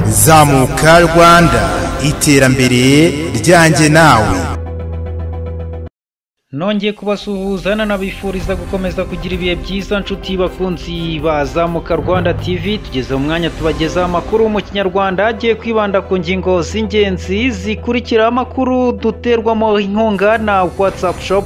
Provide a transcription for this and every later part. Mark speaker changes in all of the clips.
Speaker 1: zamuka rwanda iterambere ryanjye nawe
Speaker 2: nongeye kubasuhuzana nabifuriza gukomeza kugira ibihe byiza nshuti bakunzi bazamuka rwanda tv tugeze mu mwanya tubagezaho amakuru mu kinyarwanda agiye kwibanda ku ngingo z'ingenzi zikurikira amakuru duterwamo inkunga na whatsapp shop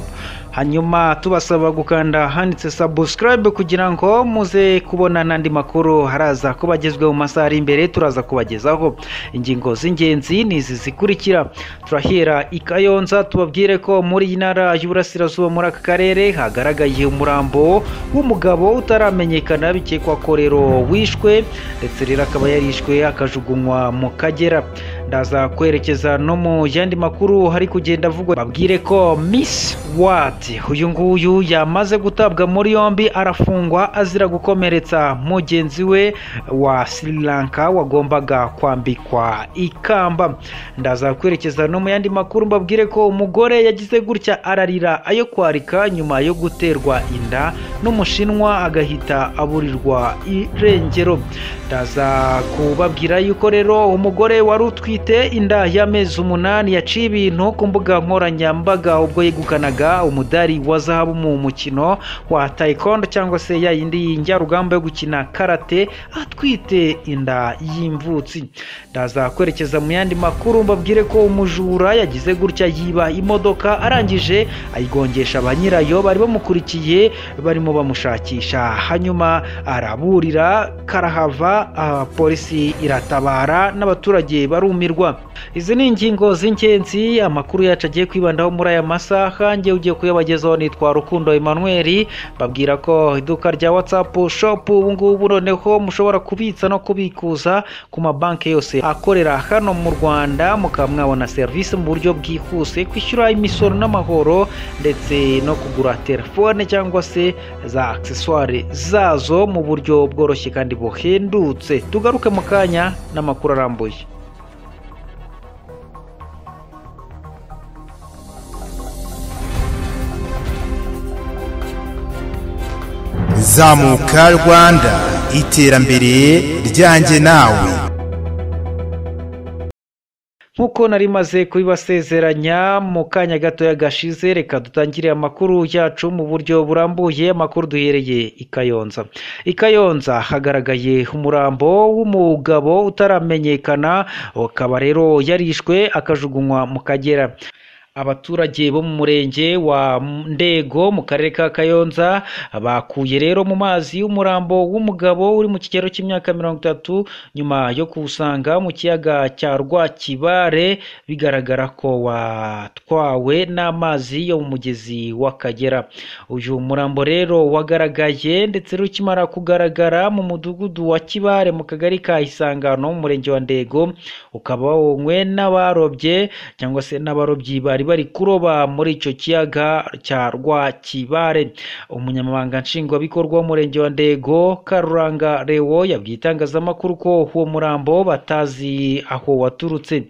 Speaker 2: hanyuma tubasaba gukanda ahanditse subscribe kugira ngo muze kubona n'andi makuru haraza kubagezwa mu masaha ari imbere turaza kubagezaho ingingo z'ingenzi ni izi zikurikira turahera i kayonza tubabwire ko muri iyi ntara y'uburasirazuba muri aka karere hagaragaye umurambo w'umugabo utaramenyekana bikekwa ko rero wishwe ndetse rero akaba yarishwe akajugunywa mu kagera ndaza kwerekeza no mu yandi makuru hari kugenda avugwa babwire ko Miss World uyu nguyu yamaze gutabwa muri yombi arafungwa azira gukomeretsa mugenzi we wa Sri Lanka wagombaga kwambikwa ikamba ndaza kwerekeza no mu yandi makuru mbabwire ko umugore yagize gutya ararira ayo kwarika nyuma yo guterwa inda n'umushinwa agahita aburirwa irengero ndaza kubabwira yuko rero umugore wari utwite inda y'amezi umunani yaciye ibintu ku mbuga nkoranyambaga ubwo yegukanaga umudari wa zahabu mu mukino wa taekwondo cyangwa se ya yindi njyarugamba yo gukina karate atwite inda y'imvutsi ndaza kwerekeza mu yandi makuru mbabwire ko umujura yagize gutya yiba imodoka arangije ayigongesha ba nyirayo bari bamukurikiye barimo bamushakisha hanyuma araburira karahava ah, polisi iratabara n'abaturage barumirwa izi ni ingingo z'ingenzi amakuru yacu agiye kwibandaho muri aya masaha njye ugiye kuyabagezaho nitwa rukundo emmanuel babwira ko iduka rya whatsapp shop ubu ngubu noneho mushobora kubitsa no kubikuza ku mabanki yose akorera hano mu rwanda mukaba mwabona serivisi mu buryo bwihuse kwishyura imisoro n'amahoro ndetse no kugura telefone cyangwa se za akiseswari zazo mu buryo bworoshye kandi buhendutse tugaruke mu kanya n'amakuru arambuye
Speaker 1: zamuka rwanda iterambere ryanjye nawe
Speaker 2: nk'uko nari maze kubibasezeranya mu kanya gatoya gashize reka dutangire amakuru yacu mu buryo burambuye amakuru duhereye i kayonza i kayonza hagaragaye umurambo w'umugabo utaramenyekana akaba rero yarishwe akajugunywa mu kagera abaturage bo mu murenge wa ndego mu karere ka kayonza bakuye rero mu mazi y'umurambo w'umugabo uri mu kigero cy'imyaka mirongo itatu nyuma yo kuwusanga mu kiyaga cya rwakibare bigaragara ko watwawe n'amazi yo mu mugezi w'akagera uyu murambo rero wagaragaye ndetse rero ukimara kugaragara mu mudugudu wa kibare mu kagari ka isangano mu murenge wa ndego ukaba wonywe n'abarobye cyangwa se n'abarobyi bari bari kuroba muri icyo kiyaga cya Rwakibare umunyamabanga nshingwabikorwa w'umurenge wa Ndego Karuranga Lewo yabwiye itangazamakuru ko uwo murambo batazi aho waturutse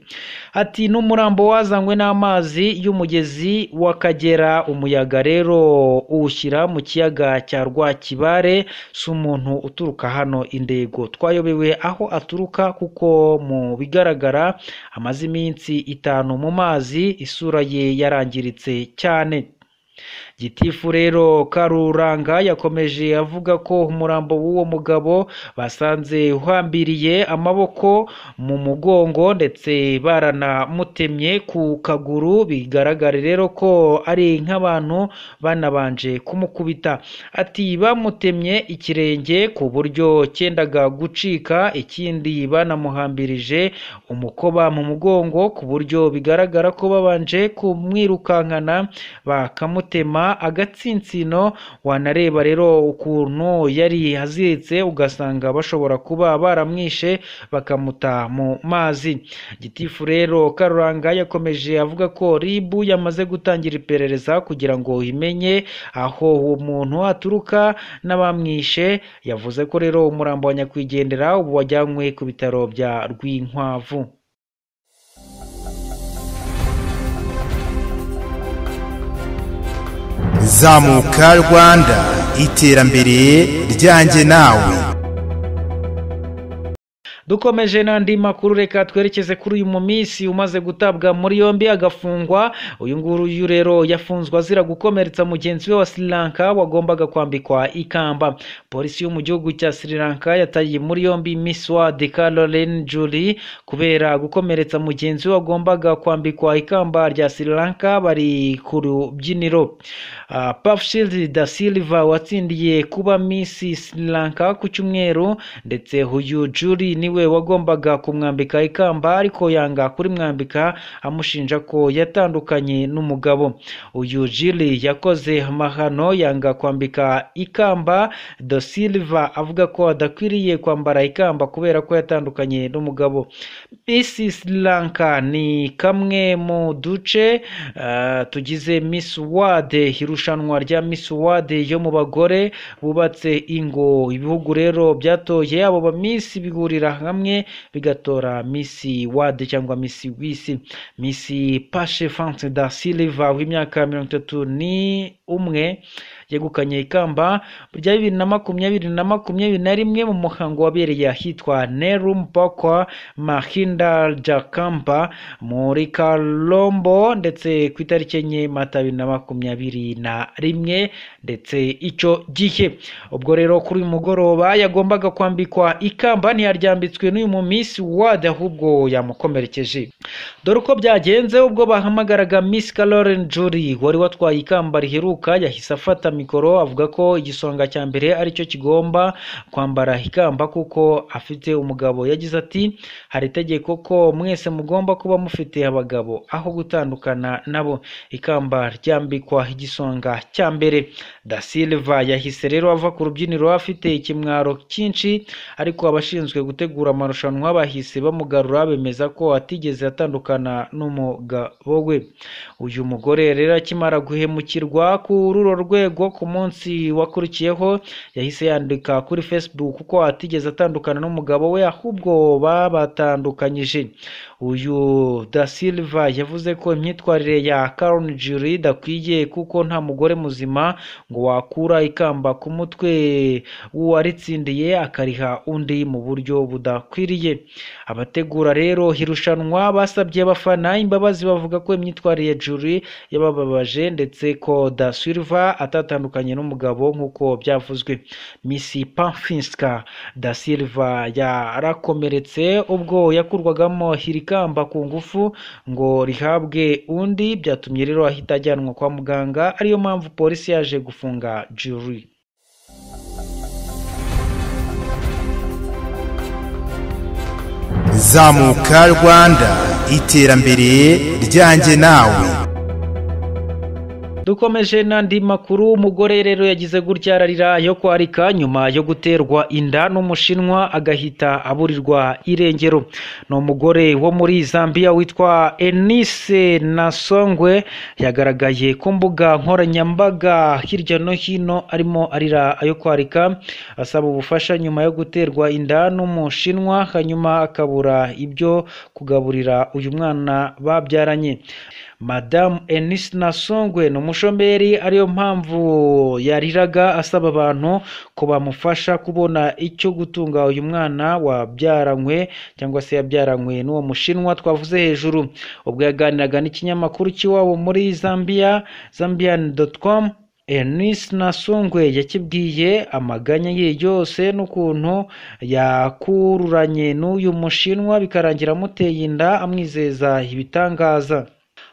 Speaker 2: ati n'umurambo wazanywe n'amazi y'umugezi w'Akagera umuyaga rero uwushyira mu kiyaga cya Rwakibare si umuntu uturuka hano indego twayobewe aho aturuka kuko mu bigaragara amaze iminsi itanu mu mazi isura ye yarangiritse cyane gitifu rero karuranga yakomeje avuga ko umurambo w'uwo mugabo basanze uhambiriye amaboko mu mugongo ndetse baranamutemye ku kaguru bigaragara rero ko ari nk'abantu banabanje kumukubita ati bamutemye ikirenge ku buryo cyendaga gucika ikindi banamuhambirije umukoba mu mugongo ku buryo bigaragara ko babanje kumwirukankana bakamutema agatsinsino wanareba rero ukuntu yari aziritse ugasanga bashobora kuba baramwishe bakamuta mu mazi gitifu rero karuranga yakomeje avuga ko ribu yamaze gutangira iperereza kugira ngo imenye aho uwo muntu aturuka n'abamwishe yavuze ko rero umurambo wa nyakwigendera ubu wajyanywe ku bitaro bya rwinkwavu
Speaker 1: zamuka rwanda iterambere ryanjye nawe
Speaker 2: dukomeje n'andi makuru reka twerekeze kuri uyu mu minsi umaze gutabwa muri yombi agafungwa uyu nguyu rero yafunzwe azira gukomeretsa mugenzi we wa Sri Lanka wagombaga kwambikwa ikamba polisi yo mu gihugu cya Sri Lanka yataye muri yombi Miss World Caroline Julie kubera gukomeretsa mugenzi we wagombaga kwambikwa ikamba rya Sri Lanka bari ku rubyiniro uh, Pafshil da Silva watsindiye kuba Miss Sri Lanka ku cyumweru ndetse uyu Julie niwe wagombaga kumwambika ikamba ariko yanga kurimwambika amushinja ko yatandukanye n'umugabo uyu Julie yakoze amahano yanga kwambika ikamba Do Silva avuga ko adakwiriye kwambara ikamba kubera ko yatandukanye n'umugabo Miss Sri Lanka ni kamwe mu duce uh, tugize Miss World irushanwa rya Miss World yo mu bagore bubatse ingo ibihugu rero byatoye abo ba Miss bihurira hamwe bigatora Miss World cyangwa Miss w'isi Miss Pashe France da Silva w'imyaka mirongo itatu ni umwe yegukanye ikamba rya bibiri na makumyabiri na makumyabiri na rimwe mu muhango wabereye ahitwa Nerum Pokwa Mahinda Jakamba muri Kalombo ndetse ku itariki enye Mata bibiri na makumyabiri na rimwe ndetse icyo gihe ubwo rero kuri uyu mugoroba yagombaga kwambikwa ikamba ntiyaryambitswe n'uyu mu Miss World ahubwo yamukomerekeje dore uko byagenze ubwo bahamagaraga Miss Caroline Jury wari watwaye ikamba riheruka yahise afata mikoro avuga ko igisonga cya mbere aricyo kigomba kwambara ikamba kuko afite umugabo yagize ati hari itegeko ko mwese mugomba kuba mufite abagabo aho gutandukana nabo ikamba ryambikwa igisonga cya mbere da silva yahise rero ava ku rubyiniro afite ikimwaro cyinshi ariko abashinzwe gutegura amarushanwa bahise bamugarura bemeza ko atigeze atandukana n'umugabo we uyu mugore rero akimara guhemukirwa kuri uru rwego ku munsi wakurikiyeho yahise yandika kuri facebook ko atigeze atandukana n'umugabo we ahubwo babatandukanyije uyu da silva yavuze ko imyitwarire ya Karen Jury idakwiye kuko nta mugore muzima ngo wakura ikamba ku mutwe w'uwaritsindiye akariha undi mu buryo budakwiriye abategura rero irushanwa basabye abafana imbabazi bavuga ko imyitwarire ya Jury yabababaje ndetse ko da silva atatandukanye n'umugabo nk'uko byavuzwe misi pamfinska da silva yarakomeretse ubwo yakurwagamo iri kamba ku ngufu ngo rihabwe undi byatumye rero ahita ajyanwa kwa muganga ariyo mpamvu polisi yaje gufunga juri
Speaker 1: zamuka rwanda iterambere ryanjye nawe
Speaker 2: dukomeje n'andi makuru umugore rero yagize gutya ararira yo kwarika nyuma yo guterwa inda n'umushinwa agahita aburirwa irengero ni umugore wo muri zambia witwa enise nasongwe yagaragaye ku mbuga nkoranyambaga hirya no hino arimo arira ayo kwarika asaba ubufasha nyuma yo guterwa inda n'umushinwa hanyuma akabura ibyo kugaburira uyu mwana babyaranye madamu enise nasongwe ni umushomeri ariyo mpamvu yariraga asaba abantu ko bamufasha kubona icyo gutunga uyu mwana wabyaranywe cyangwa se yabyaranywe n'uwo mushinwa twavuze hejuru ubwo yaganiraga n'ikinyamakuru cy'iwabo muri zambia zambian com Eunice Nasungwe yakibwiye amaganya ye yose n'ukuntu yakururanye n'uyu mushinwa bikarangira amuteye inda amwizeza ibitangaza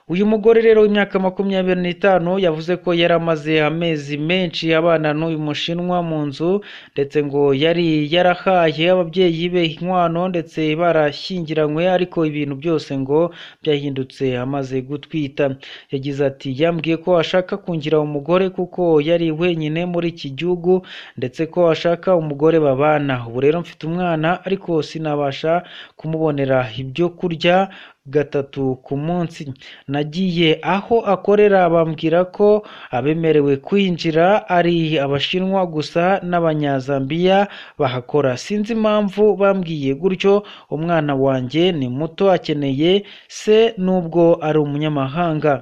Speaker 2: uyu mugore rero w'imyaka makumyabiri n'itanu yavuze ko yari amaze amezi menshi abana n'uyu mushinwa mu nzu ndetse ngo yari yarahaye ababyeyi be inkwano ndetse barashyingiranywe ariko ibintu byose ngo byahindutse amaze gutwita yagize ati yambwiye ko ashaka kungira umugore kuko yari wenyine muri iki gihugu ndetse ko ashaka umugore babana ubu rero mfite umwana ariko sinabasha kumubonera ibyo kurya gatatu ku munsi nagiye aho akorera bambwira ko abemerewe kwinjira ari abashinwa gusa n'abanyazambiya bahakora sinzi impamvu bambwiye gutyo umwana wanjye ni muto akeneye se nubwo ari umunyamahanga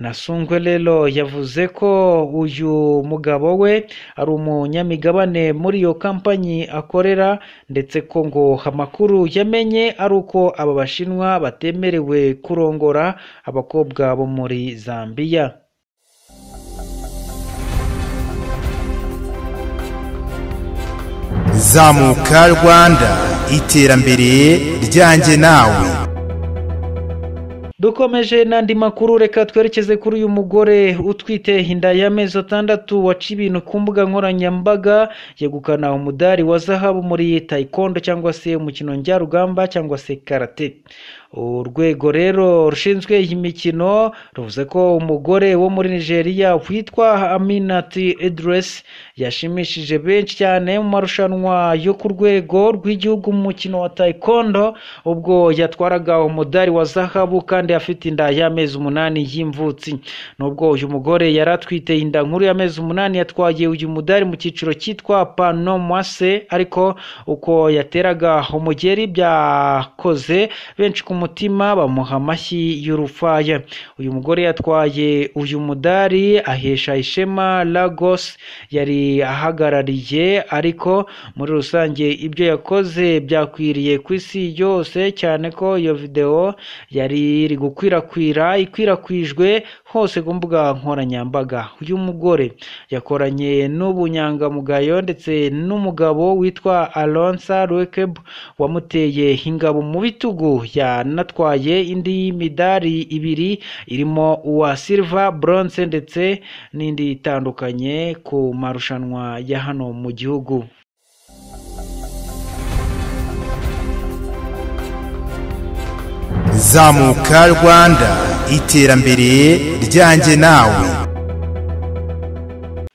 Speaker 2: nasungwe rero yavuze ko uyu mugabo we ari umunyamigabane muri iyo kampanyi akorera ndetse ko ngo amakuru yamenye ari uko aba bashinwa batemerewe kurongora abakobwa bo muri zambiya
Speaker 1: zamuka rwanda iterambere ryanjye nawe
Speaker 2: dukomeje n'andi makuru reka twerekeze kuri uyu mugore utwite inda y'amezi atandatu waca ibintu ku mbuga nkoranyambaga yegukana umudari wa zahabu muri taekwondo cyangwa se umukino njyarugamba cyangwa se karate urwego rero rushinzwe iyi mikino ruvuze ko umugore wo muri nigeria witwa aminati edresi yashimishije benshi cyane mu marushanwa yo ku rwego rw'igihugu mu mukino wa taekwondo ubwo yatwaraga umudari wa zahabu kandi afite inda y'amezi umunani y'imvutsi nubwo uyu mugore yari atwite inda nkuru y'amezi umunani yatwaye uyu mudari mu cyiciro cyitwa pano mwase ariko uko yateraga umugeri byakoze benshi ku mutima bamuha amashyi y'urufaya uyu mugore yatwaye uyu mudari ahesha ishema lagos yari ahagarariye ariko muri rusange ibyo yakoze byakwiriye ku isi yose cyane ko iyo videwo yari iri gukwirakwira ikwirakwijwe hose ku mbuga nkoranyambaga uyu mugore yakoranye n'ubunyangamugayo ndetse n'umugabo witwa alonsa rwekeb wamuteye ingabo mu bitugu yanatwaye indi midari ibiri irimo uwa silva bronze ndetse n'indi itandukanye ku marushanwa ya hano mu gihugu
Speaker 1: zamuka rwanda iterambere ryanjye nawe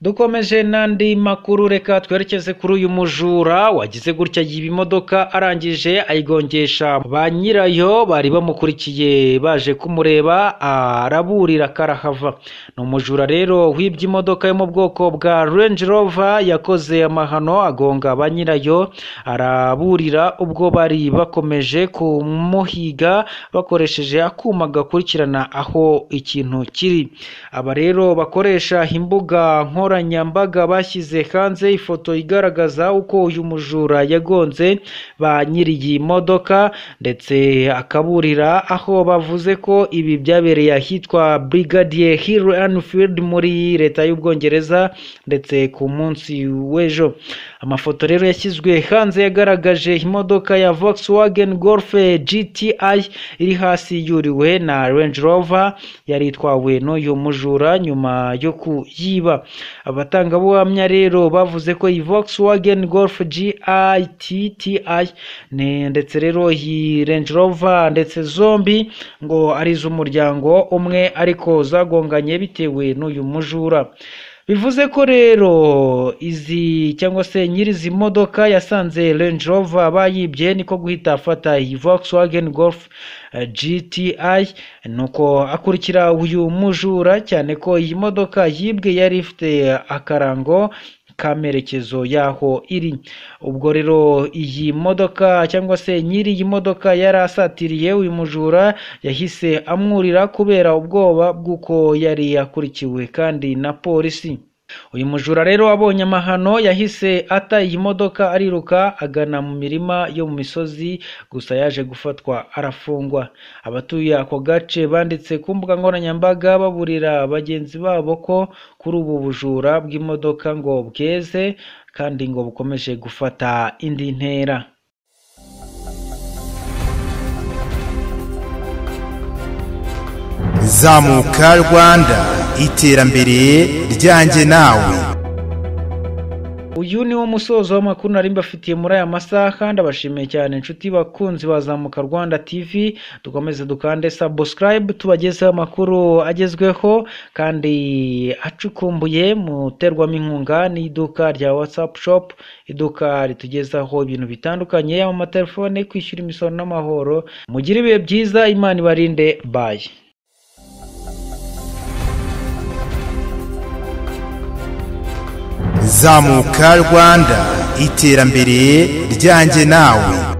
Speaker 2: dukomeje n'andi makuru reka twerekeze kuri uyu mujura wagize gutya yiba imodoka arangije ayigongesha ba nyirayo bari bamukurikiye baje kumureba araburira karahava ni umujura rero wibye imodoka yo mu bwoko bwa Range Rover yakoze amahano agonga ba nyirayo araburira ubwo bari bakomeje kumuhiga bakoresheje akuma gakurikirana aho ikintu kiri aba rero bakoresha imbuga nkora nkoranyambaga bashyize hanze ifoto igaragaza uko uyu mujura yagonze ba nyiri iyi modoka ndetse akaburira aho bavuze ko ibi byabereye ahitwa Brigadier Hill Anfield muri leta y'ubwongereza ndetse ku munsi w'ejo amafoto rero yashyizwe hanze yagaragaje imodoka ya Volkswagen Golf GTI iri hasi yuriwe na Range Rover yari itwawe n'uyu mujura nyuma yo kuyiba abatangabuhamya rero bavuze ko iyi Volkswagen Golf GITTI ne ndetse rero iyi Range Rover ndetse zombi ngo ari iz'umuryango umwe ariko zagonganye bitewe n'uyu mujura bivuze ko rero izi cyangwa se nyiri izi modoka yasanze Range Rover bayibye niko guhita afata iyi Volkswagen Golf GTI nuko akurikira uyu mujura cyane ko iyi modoka yibwe yari ifite akarango kamerekezo y'aho iri ubwo rero iyi modoka cyangwa se nyiri iyi modoka yari asatiriye uyu mujura yahise amwurira kubera ubwoba bw'uko yari yakurikiwe kandi na polisi uyu mujura rero wabonye amahano yahise ata iyi modoka ariruka agana mu mirima yo mu misozi gusa yaje gufatwa arafungwa abatuye ako gace banditse ku mbuga nkoranyambaga baburira bagenzi babo ko kuri ubu bujura bw'imodoka ngo bweze kandi ngo bukomeje gufata indi ntera
Speaker 1: zamuka rwanda iterambere ryanjye nawe
Speaker 2: uyu ni wo musozo w'amakuru nari mbafitiye muri aya masaha kandi abashimiye cyane inshuti bakunzi bazamuka rwanda tv dukomeze dukande subscribe tubagezeho amakuru agezweho kandi acukumbuye muterwamo inkunga n'iduka rya whatsapp shop iduka ritugezaho ibintu bitandukanye yaba amatelefone kwishyura imisoro n'amahoro mugire ibihe byiza imana ibarinde bayi
Speaker 1: zamuka rwanda iterambere ryanjye nawe